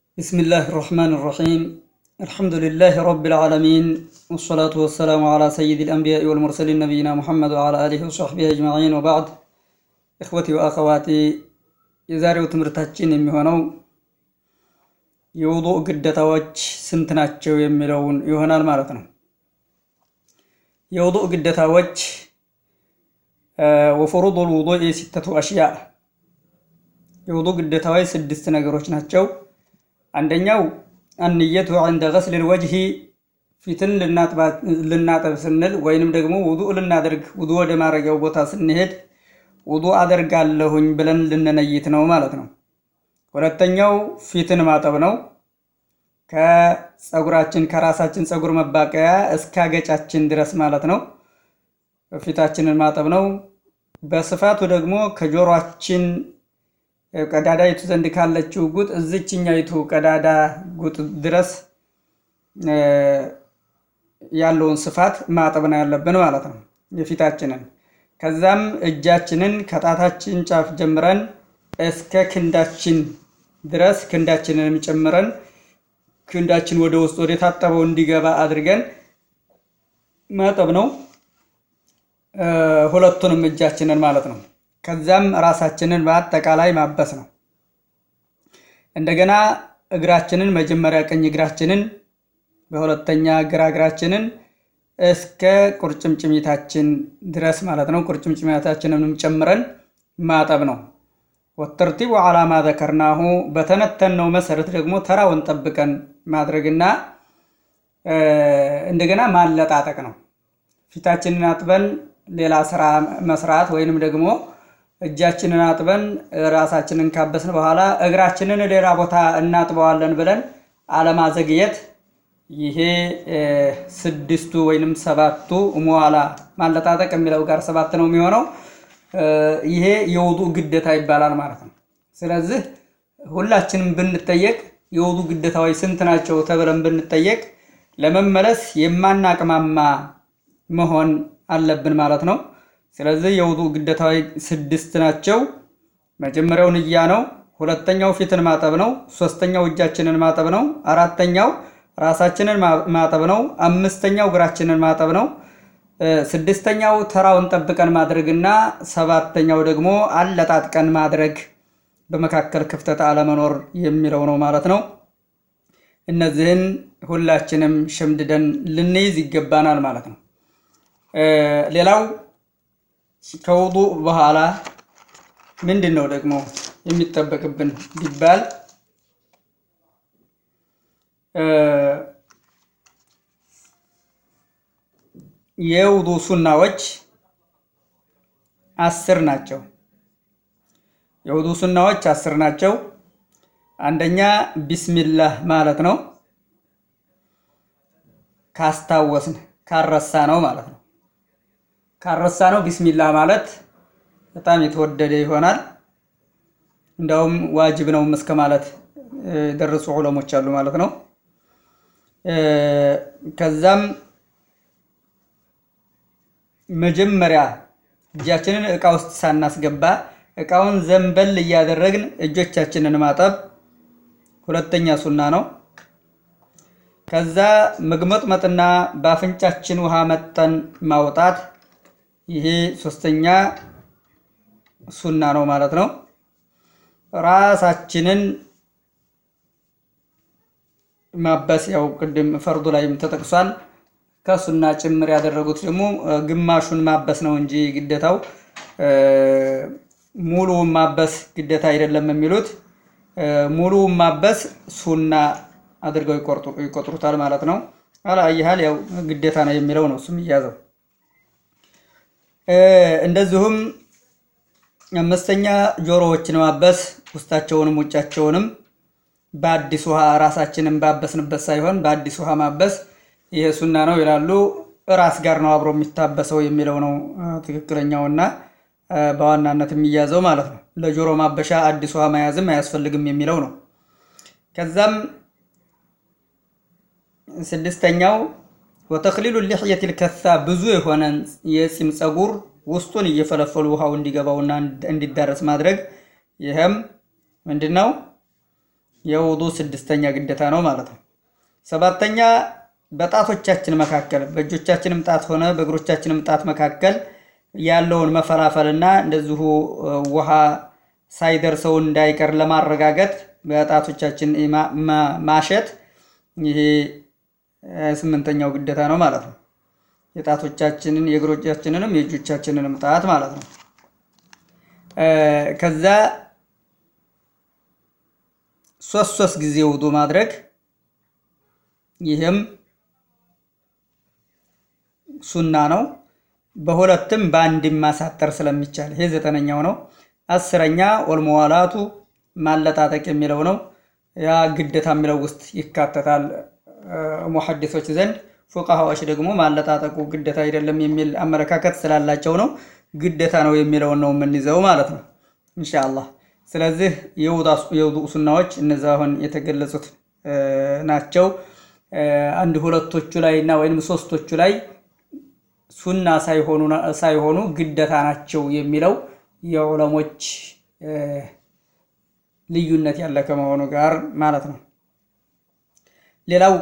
بسم الله الرحمن الرحيم الحمد لله رب العالمين والصلاة والسلام على سيد الأنبياء والمرسلين نبينا محمد وعلى آله وصحبه أجمعين وبعد إخوتي وأخواتي የዛሬው ትምህርታችን የሚሆነው የውዱእ ግዴታዎች ስንት ናቸው የሚለውን ይሆናል ማለት ነው። የውዱእ ግዴታዎች ወፍሩዱል ውዱእ ሲተቱ አሽያ የውዱእ ግዴታዎች ስድስት ነገሮች ናቸው። አንደኛው አንየቱ ዐንደ ገስሊል ወጅሂ ፊትን ልናጠብ ስንል ወይንም ደግሞ ውዱእ ልናደርግ ውዱእ ወደ ማድረጊያው ቦታ ስንሄድ ውዱእ አደርጋለሁኝ ብለን ልንነይት ነው ማለት ነው። ሁለተኛው ፊትን ማጠብ ነው። ከፀጉራችን ከራሳችን ፀጉር መባቀያ እስከ አገጫችን ድረስ ማለት ነው። ፊታችንን ማጠብ ነው። በስፋቱ ደግሞ ከጆሮአችን ቀዳዳይቱ ዘንድ ካለችው ጉጥ እዝችኛይቱ ቀዳዳ ጉጥ ድረስ ያለውን ስፋት ማጠብ ነው ያለብን ማለት ነው የፊታችንን። ከዛም እጃችንን ከጣታችን ጫፍ ጀምረን እስከ ክንዳችን ድረስ ክንዳችንንም ጨምረን ክንዳችን ወደ ውስጥ ወደ ታጠበው እንዲገባ አድርገን ማጠብ ነው። ሁለቱንም እጃችንን ማለት ነው። ከዛም ራሳችንን በአጠቃላይ ማበስ ነው። እንደገና እግራችንን መጀመሪያ ቀኝ እግራችንን፣ በሁለተኛ ግራ እግራችንን እስከ ቁርጭምጭሚታችን ድረስ ማለት ነው። ቁርጭምጭሚታችንንም ጨምረን ማጠብ ነው። ወተርቲቡ ዓላማ ዘከርናሁ በተነተነው መሰረት ደግሞ ተራውን ጠብቀን ማድረግና እንደገና ማለጣጠቅ ነው። ፊታችንን አጥበን ሌላ ስራ መስራት ወይንም ደግሞ እጃችንን አጥበን ራሳችንን ካበስን በኋላ እግራችንን ሌላ ቦታ እናጥበዋለን ብለን አለማዘግየት ይሄ ስድስቱ ወይንም ሰባቱ መዋላ ማለጣጠቅ የሚለው ጋር ሰባት ነው የሚሆነው። ይሄ የውዱእ ግዴታ ይባላል ማለት ነው። ስለዚህ ሁላችንም ብንጠየቅ የውዱእ ግዴታዎች ስንት ናቸው ተብለን ብንጠየቅ ለመመለስ የማናቅማማ መሆን አለብን ማለት ነው። ስለዚህ የውዱእ ግዴታዎች ስድስት ናቸው። መጀመሪያው ንያ ነው። ሁለተኛው ፊትን ማጠብ ነው። ሶስተኛው እጃችንን ማጠብ ነው። አራተኛው ራሳችንን ማጠብ ነው። አምስተኛው እግራችንን ማጠብ ነው። ስድስተኛው ተራውን ጠብቀን ማድረግና ሰባተኛው ደግሞ አለጣጥቀን ማድረግ በመካከል ክፍተት አለመኖር የሚለው ነው ማለት ነው። እነዚህን ሁላችንም ሸምድደን ልንይዝ ይገባናል ማለት ነው። ሌላው ከውዱእ በኋላ ምንድን ነው ደግሞ የሚጠበቅብን ቢባል የውዱእ ሱናዎች አስር ናቸው። የውዱእ ሱናዎች አስር ናቸው። አንደኛ ቢስሚላህ ማለት ነው። ካስታወስን ካረሳ ነው ማለት ነው። ካረሳ ነው ቢስሚላህ ማለት በጣም የተወደደ ይሆናል። እንዳውም ዋጅብ ነው እስከ ማለት የደረሱ ዑለሞች አሉ ማለት ነው። ከዛም መጀመሪያ እጃችንን እቃ ውስጥ ሳናስገባ እቃውን ዘንበል እያደረግን እጆቻችንን ማጠብ ሁለተኛ ሱና ነው። ከዛ መግመጥመጥና በአፍንጫችን ውሃ መጠን ማውጣት ይሄ ሶስተኛ ሱና ነው ማለት ነው። ራሳችንን ማበስ ያው ቅድም ፈርዱ ላይም ተጠቅሷል። ከሱና ጭምር ያደረጉት ደግሞ ግማሹን ማበስ ነው እንጂ ግዴታው ሙሉውን ማበስ ግዴታ አይደለም የሚሉት ሙሉውን ማበስ ሱና አድርገው ይቆጥሩታል ማለት ነው። አላየሃል ያው ግዴታ ነው የሚለው ነው እሱም እያዘው። እንደዚሁም አምስተኛ ጆሮዎችን ማበስ ውስጣቸውንም ውጫቸውንም በአዲስ ውሃ ራሳችንን ባበስንበት ሳይሆን በአዲስ ውሃ ማበስ ይሄ ሱና ነው ይላሉ። ራስ ጋር ነው አብሮ የሚታበሰው የሚለው ነው ትክክለኛውና በዋናነት የሚያዘው ማለት ነው። ለጆሮ ማበሻ አዲስ ውሃ መያዝም አያስፈልግም የሚለው ነው። ከዛም ስድስተኛው ወተክሊሉ ሊሕየት ልከሳ ብዙ የሆነ የፂም ፀጉር ውስጡን እየፈለፈሉ ውሃው እንዲገባውና እንዲዳረስ ማድረግ ይህም ምንድን ነው? የውዱ ስድስተኛ ግዴታ ነው ማለት ነው። ሰባተኛ በጣቶቻችን መካከል በእጆቻችንም ጣት ሆነ በእግሮቻችንም ጣት መካከል ያለውን መፈላፈልና እንደዚሁ ውሃ ሳይደርሰው እንዳይቀር ለማረጋገጥ በጣቶቻችን ማሸት ይሄ ስምንተኛው ግዴታ ነው ማለት ነው። የጣቶቻችንን የእግሮቻችንንም የእጆቻችንንም ጣት ማለት ነው። ከዛ ሶስት ሶስት ጊዜ ውዱ ማድረግ ይህም ሱና ነው። በሁለትም በአንድም ማሳጠር ስለሚቻል ይሄ ዘጠነኛው ነው። አስረኛ ወልመዋላቱ ማለጣጠቅ የሚለው ነው። ያ ግዴታ የሚለው ውስጥ ይካተታል ሙሐዲሶች ዘንድ። ፉቃሃዎች ደግሞ ማለጣጠቁ ግዴታ አይደለም የሚል አመለካከት ስላላቸው ነው ግዴታ ነው የሚለውን ነው የምንይዘው ማለት ነው ኢንሻአላህ። ስለዚህ የውዱእ ሱናዎች እነዚ አሁን የተገለጹት ናቸው። አንድ ሁለቶቹ ላይ እና ወይም ሶስቶቹ ላይ ሱና ሳይሆኑ ግዴታ ናቸው የሚለው የዑለሞች ልዩነት ያለ ከመሆኑ ጋር ማለት ነው። ሌላው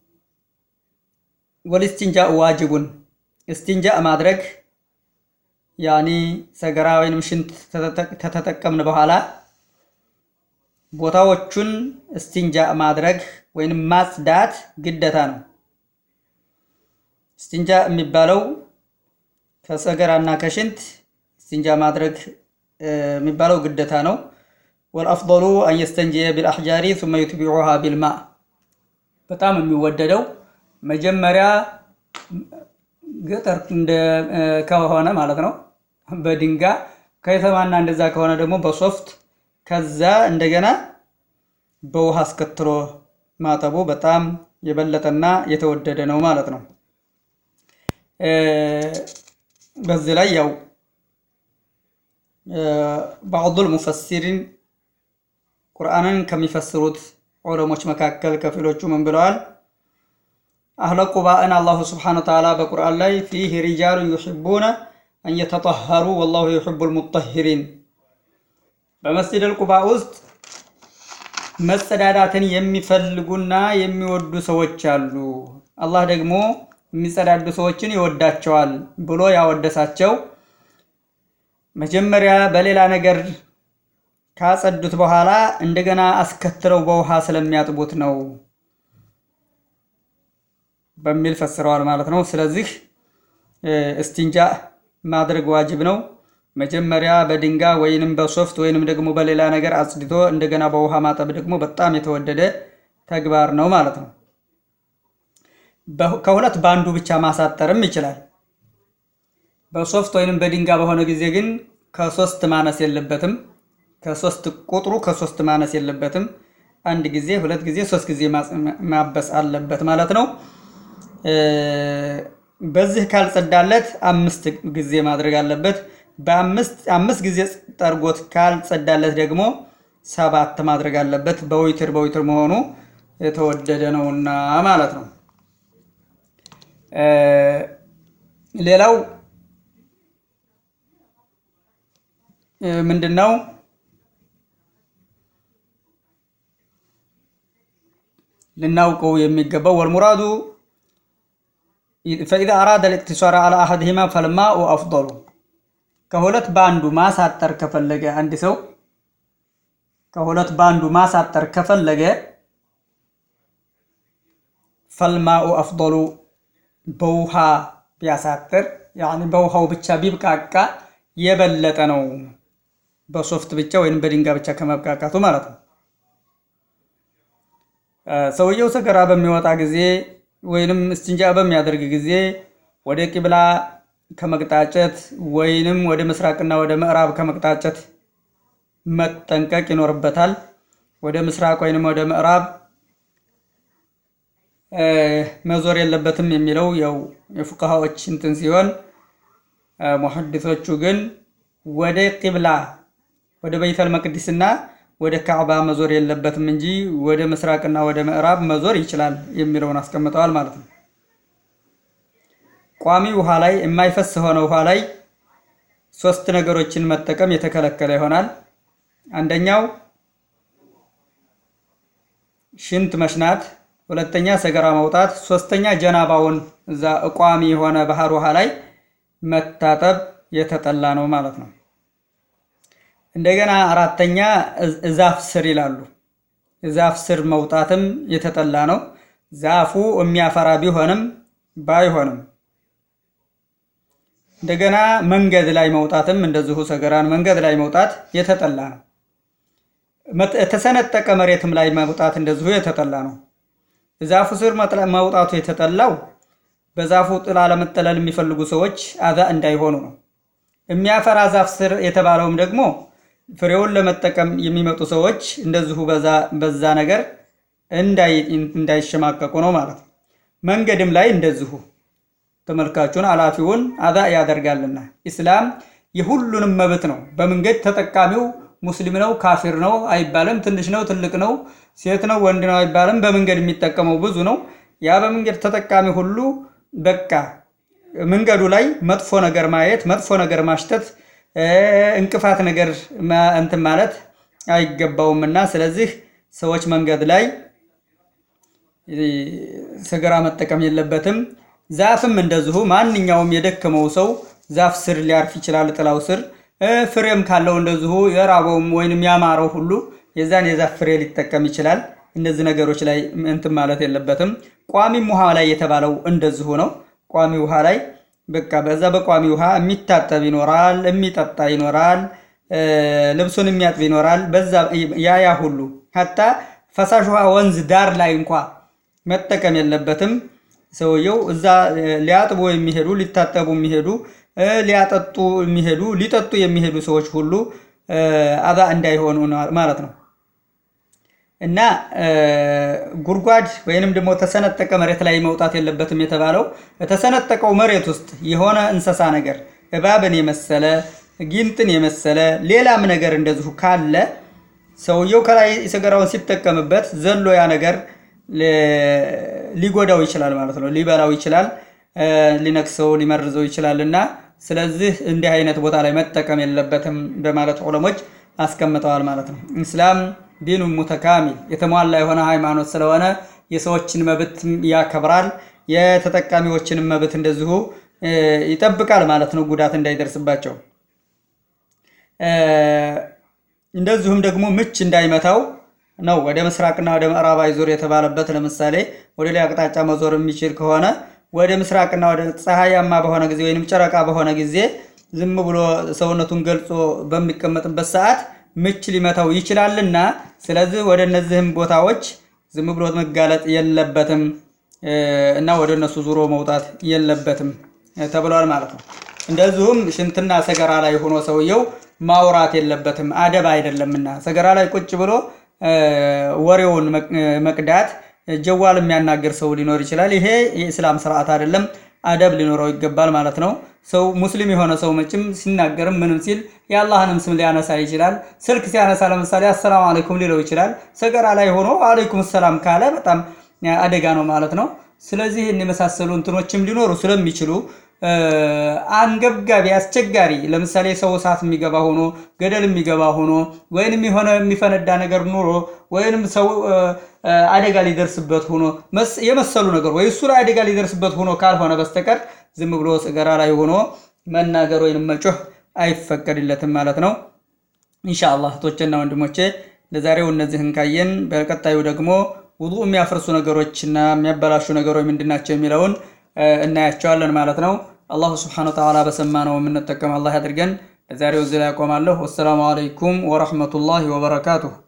ወልስቲንጃ ዋጅቡን እስቲንጃ ማድረግ ያኒ ሰገራ ወይንም ሽንት ከተጠቀምን በኋላ ቦታዎቹን እስቲንጃ ማድረግ ወይንም ማጽዳት ግዴታ ነው። እስቲንጃ የሚባለው ከሰገራና ከሽንት እስቲንጃ ማድረግ የሚባለው ግዴታ ነው። ወልአፍضሉ አን የስተንጅየ ቢልአሕጃሪ ثመ ዩትቢዑሃ ቢልማ በጣም የሚወደደው መጀመሪያ ገጠር ከሆነ ማለት ነው በድንጋይ ከተማና እንደዛ ከሆነ ደግሞ በሶፍት ከዛ እንደገና በውሃ አስከትሎ ማጠቡ በጣም የበለጠና የተወደደ ነው ማለት ነው። በዚህ ላይ ያው ባዕዱል ሙፈሲሪን ቁርአንን ከሚፈስሩት ዑለሞች መካከል ከፊሎቹ ምን ብለዋል? አህለ ቁባእን አላሁ ስብሓነ ወተዓላ በቁርአን ላይ ፊህ ሪጃሉ ዩሒቡነ አን የተጠሀሩ ወላሁ ዩሒቡል ሙጠሂሪን በመስጂደል ቁባ ውስጥ መጸዳዳትን የሚፈልጉና የሚወዱ ሰዎች አሉ። አላህ ደግሞ የሚጸዳዱ ሰዎችን ይወዳቸዋል ብሎ ያወደሳቸው መጀመሪያ በሌላ ነገር ካጸዱት በኋላ እንደገና አስከትለው በውሃ ስለሚያጥቡት ነው በሚል ፈስረዋል ማለት ነው። ስለዚህ እስቲንጃ ማድረግ ዋጅብ ነው። መጀመሪያ በድንጋይ ወይንም በሶፍት ወይንም ደግሞ በሌላ ነገር አጽድቶ እንደገና በውሃ ማጠብ ደግሞ በጣም የተወደደ ተግባር ነው ማለት ነው። ከሁለት በአንዱ ብቻ ማሳጠርም ይችላል። በሶፍት ወይንም በድንጋይ በሆነ ጊዜ ግን ከሶስት ማነስ የለበትም። ከሶስት ቁጥሩ ከሶስት ማነስ የለበትም። አንድ ጊዜ፣ ሁለት ጊዜ፣ ሶስት ጊዜ ማበስ አለበት ማለት ነው። በዚህ ካልጸዳለት አምስት ጊዜ ማድረግ አለበት። በአምስት ጊዜ ጠርጎት ካልጸዳለት ደግሞ ሰባት ማድረግ አለበት። በዊትር በዊትር መሆኑ የተወደደ ነውና ማለት ነው። ሌላው ምንድን ነው? ልናውቀው የሚገባው ወልሙራዱ ፈኢዛ አራደ ልእቅቲሷር አላ አሐድሂማ ፈልማኡ አፍضሉ ከሁለት በአንዱ ማሳጠር ከፈለገ አንድ ሰው ከሁለት በአንዱ ማሳጠር ከፈለገ ፈልማኡ አፍضሉ በውሃ ቢያሳጥር ያኒ በውሃው ብቻ ቢብቃቃ የበለጠ ነው። በሶፍት ብቻ ወይም በድንጋይ ብቻ ከመብቃቃቱ ማለት ነው። ሰውየው ሰገራ በሚወጣ ጊዜ ወይንም እስቲንጃ በሚያደርግ ጊዜ ወደ ቂብላ ከመቅጣጨት ወይንም ወደ ምስራቅና ወደ ምዕራብ ከመቅጣጨት መጠንቀቅ ይኖርበታል። ወደ ምስራቅ ወይንም ወደ ምዕራብ መዞር የለበትም የሚለው ያው የፉቃሃዎች እንትን ሲሆን ሙሐዲሶቹ ግን ወደ ቂብላ ወደ በይተል መቅዲስና ወደ ካዕባ መዞር የለበትም እንጂ ወደ ምስራቅና ወደ ምዕራብ መዞር ይችላል የሚለውን አስቀምጠዋል ማለት ነው። ቋሚ ውሃ ላይ የማይፈስ ሆነ ውሃ ላይ ሶስት ነገሮችን መጠቀም የተከለከለ ይሆናል። አንደኛው ሽንት መሽናት፣ ሁለተኛ ሰገራ መውጣት፣ ሶስተኛ ጀናባውን እዛ ቋሚ የሆነ ባህር ውሃ ላይ መታጠብ የተጠላ ነው ማለት ነው። እንደገና አራተኛ ዛፍ ስር ይላሉ። ዛፍ ስር መውጣትም የተጠላ ነው። ዛፉ የሚያፈራ ቢሆንም ባይሆንም እንደገና መንገድ ላይ መውጣትም እንደዚሁ ሰገራን መንገድ ላይ መውጣት የተጠላ ነው። የተሰነጠቀ መሬትም ላይ መውጣት እንደዚሁ የተጠላ ነው። ዛፉ ስር መውጣቱ የተጠላው በዛፉ ጥላ ለመጠለል የሚፈልጉ ሰዎች አዛ እንዳይሆኑ ነው። የሚያፈራ ዛፍ ስር የተባለውም ደግሞ ፍሬውን ለመጠቀም የሚመጡ ሰዎች እንደዚሁ በዛ ነገር እንዳይሸማቀቁ ነው ማለት ነው። መንገድም ላይ እንደዚሁ ተመልካቹን አላፊውን አዛ ያደርጋልና ኢስላም የሁሉንም መብት ነው። በመንገድ ተጠቃሚው ሙስሊም ነው ካፊር ነው አይባልም። ትንሽ ነው ትልቅ ነው ሴት ነው ወንድ ነው አይባልም። በመንገድ የሚጠቀመው ብዙ ነው። ያ በመንገድ ተጠቃሚ ሁሉ በቃ መንገዱ ላይ መጥፎ ነገር ማየት፣ መጥፎ ነገር ማሽተት፣ እንቅፋት ነገር እንትን ማለት አይገባውምና ስለዚህ ሰዎች መንገድ ላይ ሰገራ መጠቀም የለበትም። ዛፍም እንደዚሁ ማንኛውም የደከመው ሰው ዛፍ ስር ሊያርፍ ይችላል፣ ጥላው ስር ፍሬም ካለው እንደዚሁ የራበውም ወይንም ያማረው ሁሉ የዛን የዛፍ ፍሬ ሊጠቀም ይችላል። እነዚህ ነገሮች ላይ እንትን ማለት የለበትም። ቋሚም ውሃ ላይ የተባለው እንደዚሁ ነው። ቋሚ ውሃ ላይ በቃ በዛ በቋሚ ውሃ የሚታጠብ ይኖራል፣ የሚጠጣ ይኖራል፣ ልብሱን የሚያጥብ ይኖራል። በዛ ያ ያ ሁሉ ሀታ ፈሳሽ ውሃ ወንዝ ዳር ላይ እንኳ መጠቀም የለበትም። ሰውየው እዛ ሊያጥቡ የሚሄዱ ሊታጠቡ የሚሄዱ ሊያጠጡ የሚሄዱ ሊጠጡ የሚሄዱ ሰዎች ሁሉ አዛ እንዳይሆኑ ማለት ነው። እና ጉድጓድ ወይንም ደግሞ ተሰነጠቀ መሬት ላይ መውጣት የለበትም የተባለው የተሰነጠቀው መሬት ውስጥ የሆነ እንስሳ ነገር እባብን የመሰለ ጊንጥን የመሰለ ሌላም ነገር እንደዚሁ ካለ ሰውየው ከላይ ሰገራውን ሲጠቀምበት ዘሎ ያ ነገር ሊጎዳው ይችላል ማለት ነው። ሊበላው ይችላል፣ ሊነክሰው፣ ሊመርዘው ይችላል እና ስለዚህ እንዲህ አይነት ቦታ ላይ መጠቀም የለበትም በማለት ዑለሞች አስቀምጠዋል ማለት ነው። ኢስላም ዲኑ ሙተካሚል የተሟላ የሆነ ሃይማኖት ስለሆነ የሰዎችን መብት ያከብራል፣ የተጠቃሚዎችንም መብት እንደዚሁ ይጠብቃል ማለት ነው፣ ጉዳት እንዳይደርስባቸው። እንደዚሁም ደግሞ ምች እንዳይመታው ነው ወደ ምስራቅና ወደ ምዕራብ አይዞር የተባለበት። ለምሳሌ ወደ ላይ አቅጣጫ መዞር የሚችል ከሆነ ወደ ምስራቅና ወደ ፀሐያማ በሆነ ጊዜ ወይም ጨረቃ በሆነ ጊዜ ዝም ብሎ ሰውነቱን ገልጾ በሚቀመጥበት ሰዓት ምች ሊመታው ይችላልና፣ ስለዚህ ወደ እነዚህም ቦታዎች ዝም ብሎ መጋለጥ የለበትም እና ወደ እነሱ ዙሮ መውጣት የለበትም ተብሏል ማለት ነው። እንደዚሁም ሽንትና ሰገራ ላይ ሆኖ ሰውየው ማውራት የለበትም አደብ አይደለምና ሰገራ ላይ ቁጭ ብሎ ወሬውን መቅዳት ጀዋል የሚያናገር ሰው ሊኖር ይችላል። ይሄ የእስላም ስርዓት አይደለም፣ አደብ ሊኖረው ይገባል ማለት ነው። ሰው ሙስሊም የሆነ ሰው መቼም ሲናገርም ምንም ሲል የአላህንም ስም ሊያነሳ ይችላል። ስልክ ሲያነሳ ለምሳሌ አሰላሙ አለይኩም ሊለው ይችላል። ሰገራ ላይ ሆኖ አለይኩም ሰላም ካለ በጣም አደጋ ነው ማለት ነው። ስለዚህ የመሳሰሉ እንትኖችም ሊኖሩ ስለሚችሉ አንገብጋቢ አስቸጋሪ ለምሳሌ ሰው እሳት የሚገባ ሆኖ ገደል የሚገባ ሆኖ ወይንም የሆነ የሚፈነዳ ነገር ኑሮ ወይንም ሰው አደጋ ሊደርስበት ሆኖ የመሰሉ ነገር ወይ እሱ ላይ አደጋ ሊደርስበት ሆኖ ካልሆነ በስተቀር ዝም ብሎ ሰገራ ላይ ሆኖ መናገር ወይንም መጮህ አይፈቀድለትም ማለት ነው። ኢንሻአላህ እህቶቼና ወንድሞቼ ለዛሬው እነዚህን ካየን በቀጣዩ ደግሞ ውዱእ የሚያፈርሱ ነገሮችና የሚያበላሹ ነገሮች ምንድናቸው የሚለውን እናያቸዋለን ማለት ነው። አላሁ ስብሓነ ወተዓላ በሰማነው የምንጠቀም አላህ ያድርገን። ለዛሬው እዚህ ላይ ያቆማለሁ። ወሰላሙ አለይኩም ወረሕመቱላሂ ወበረካቱሁ።